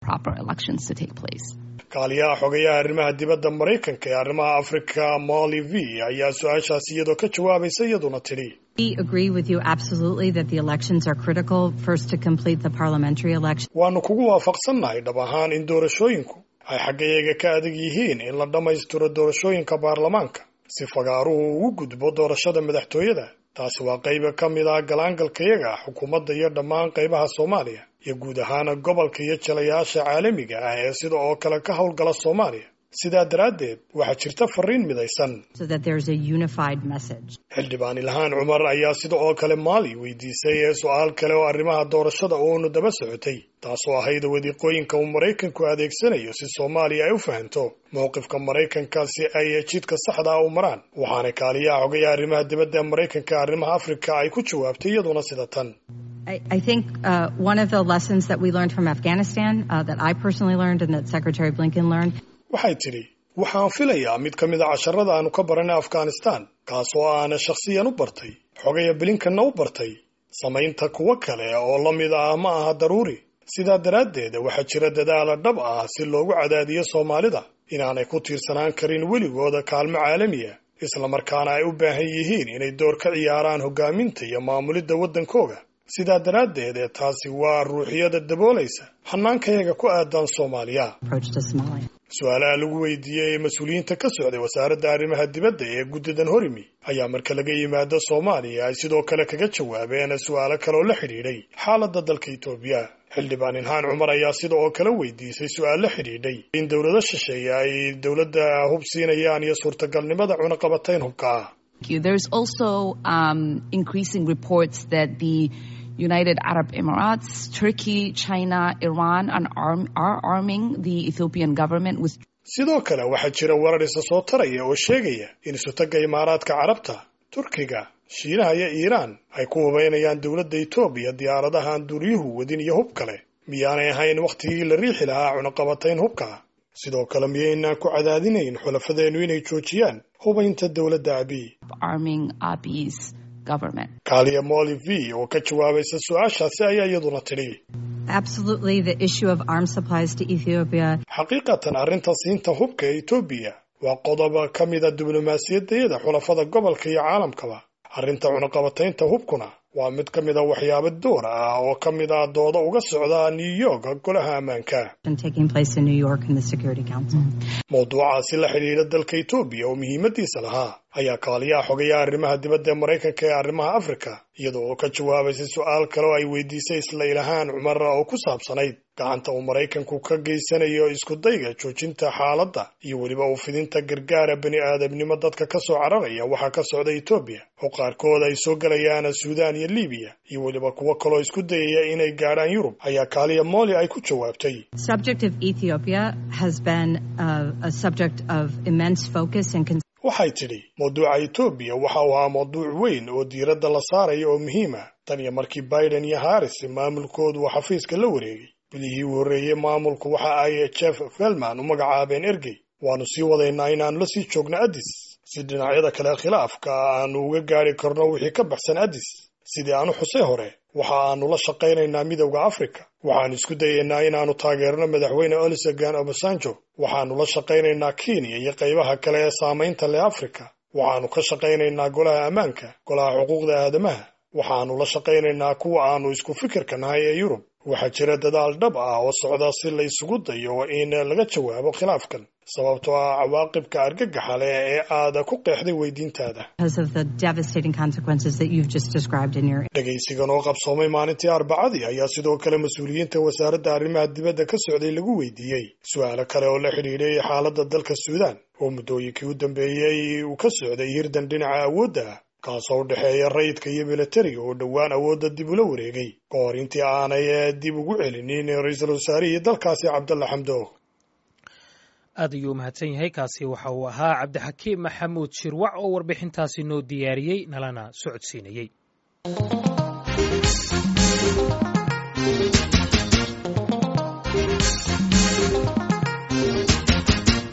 proper elections to take place. kaaliyaha xogayaha arrimaha dibadda maraykanka ee arrimaha afrika molly v ayaa su-aashaasi iyadoo ka jawaabaysa iyaduna tidhi We agree with you absolutely that the elections are critical, first to complete the parliamentary election. waannu kugu waafaqsannahay dhab ahaan in doorashooyinku ay xaggayaga ka adag yihiin in la dhammaystiro doorashooyinka baarlamaanka si fagaaruhu ugu gudbo doorashada madaxtooyada taasi waa qayba ka mid ah galaangalkayaga xukuumadda iyo dhammaan qaybaha soomaaliya iyo guud ahaan gobolka iyo jalayaasha caalamiga ah ee sida oo kale ka howlgala soomaaliya sidaa daraaddeed waxaa jirta fariin midaysan so that there's a unified message. xildhibaan ilhaan cumar ayaa sida oo kale maali weydiisay ee su-aal kale oo arrimaha doorashada uunu daba socotay taasoo ahayd wadiiqooyinka uu maraykanku adeegsanayo si soomaaliya ay u fahanto mowqifka maraykanka si ay jidka saxda ah u maraan waxaana kaaliyaha xogayaha arrimaha dibadda ee maraykanka ee arrimaha afrika ay ku jawaabtay iyaduna sida tan I, I think uh, one of the lessons that we learned from Afghanistan, uh, that I personally learned and that Secretary Blinken learned, waxay tidhi waxaan filayaa mid ka mid a casharada aanu ka baranay afghanistan kaasoo aana shakhsiyan u bartay xogaya bilinkanna u bartay samaynta kuwo kale oo la mid ah ma aha daruuri sidaa daraaddeed waxaa jira dadaala dhab ah si loogu cadaadiyo soomaalida inaanay ku tiirsanaan karin weligooda kaalmo caalamiya islamarkaana ay u baahan yihiin inay door ka ciyaaraan hoggaaminta iyo maamulidda waddankooga sidaa daraaddeed ee taasi waa ruuxiyada daboolaysa hanaankayaga ku aadan soomaaliya approach to Somalia. su-aalaha lagu weydiiyey ee mas-uuliyiinta ka socday wasaaradda arrimaha dibadda ee guddidan horimi ayaa marka laga yimaado soomaaliya ay sidoo kale kaga jawaabeen su-aalo kale oo la xidhiidhay xaaladda dalka etoobiya xildhibaan ilhaan cumar ayaa sida oo kale weydiisay su-aal la xidhiidhay in dowlado shisheeye ay dowladda hub siinayaan iyo suurtagalnimada cunaqabatayn hubka ah Thank you. There's also um, increasing reports that the United Arab Emirates, Turkey, China, Iran are, arm, are arming the Ethiopian government with sidoo kale waxaa jira warar isa soo taraya oo sheegaya in isutagga imaaraadka carabta turkiga shiinaha iyo iiraan ay ku hubaynayaan dowladda etoobiya diyaaradahan duuryuhu wadin iyo hub kale miyaanay ahayn wakhtigii la riixi lahaa cunaqabatayn hubka sidoo kale miyaynaan ku cadaadinayn xulafadeennu inay joojiyaan hubaynta dowladda abiy arming Abiy's government. kaaliya molly v oo ka jawaabaysa su-aashaasi ayaa iyaduna tidhi Absolutely, the issue of arms supplies to Ethiopia xaqiiqatan arrinta siinta hubka ee etoobiya waa qodob ka mida diblomaasiyaddayada xulafada gobolka iyo caalamkaba arrinta cunaqabataynta hubkuna waa mid ka mid a waxyaabo door ah oo ka mid ah dooda uga socda new york golaha ammaanka taking place in New York in the Security Council. mawduucaasi la xidhiidha dalka etoobiya oo muhiimadiisa lahaa ayaa kaaliyaha xogayaha arrimaha dibadda ee maraykanka ee arrimaha afrika iyada oo ka jawaabaysay su-aal kale oo ay weydiisay isla ilahaan cumar oo ku saabsanayd gacanta uu maraykanku ka geysanayo iskudayga joojinta xaaladda iyo weliba u fidinta gargaara bani aadamnimo dadka ka soo cararaya waxaa ka socda etoobiya oo qaarkood ay soo gelayaan suudaan iyo libiya iyo weliba kuwo kaloo isku dayaya inay gaadhaan yurub ayaa kaaliya mooli ay ku jawaabtay Subject of Ethiopia has been uh, a subject of immense focus and concern. waxay tidhi mawduuca etoobiya waxa uu ahaa mawduuc weyn oo diiradda la saaraya oo muhiim ah tan iyo markii biden iyo harris maamulkoodu uu xafiiska la wareegay bilihii uu horreeyey maamulku waxa ay jeff felman u magacaabeen ergey waannu sii wadaynaa inaannu la sii joogno addis si dhinacyada kale khilaafka aanu uga gaadhi karno wixii ka baxsan addis sidii aanu xusay hore waxa aanu la shaqaynaynaa midowda afrika waxaannu isku dayaynaa inaannu taageerno madaxweyne olusegan obasanjo waxaannu la shaqaynaynaa kenya iyo qaybaha kale ee saamaynta leh afrika waxaannu ka shaqaynaynaa golaha ammaanka golaha xuquuqda aadamaha waxaannu la shaqaynaynaa kuwa aannu isku fikirka nahay ee yurub waxaa jira dadaal dhab ah oo socda si la isugu dayo in laga jawaabo khilaafkan sababtoo ah cawaaqibka argagaxa leh ee aad ku qeexday weydiintaada because of the devastating consequences that you've just described in your dhegaysigan oo qabsoomay maalintii arbacadii ayaa sidoo kale mas-uuliyiinta wasaaradda arrimaha dibadda ka socday lagu weydiiyey su-aalo kale oo la xidhiidhay xaaladda dalka suudaan oo muddooyinkii u dambeeyey uu ka socday hirdan dhinaca awoodda ah kaasoo u dhexeeya rayidka iyo milatariga oo dhowaan awoodda dib ula wareegay ka hor intii aanay dib ugu celinin ra-iisul wasaarihii dalkaasi cabdalla xamdoog aad ayuu u mahadsan yahay kaasi waxa uu ahaa cabdixakiim maxamuud shirwac oo warbixintaasi noo diyaariyey nalana socodsiinayey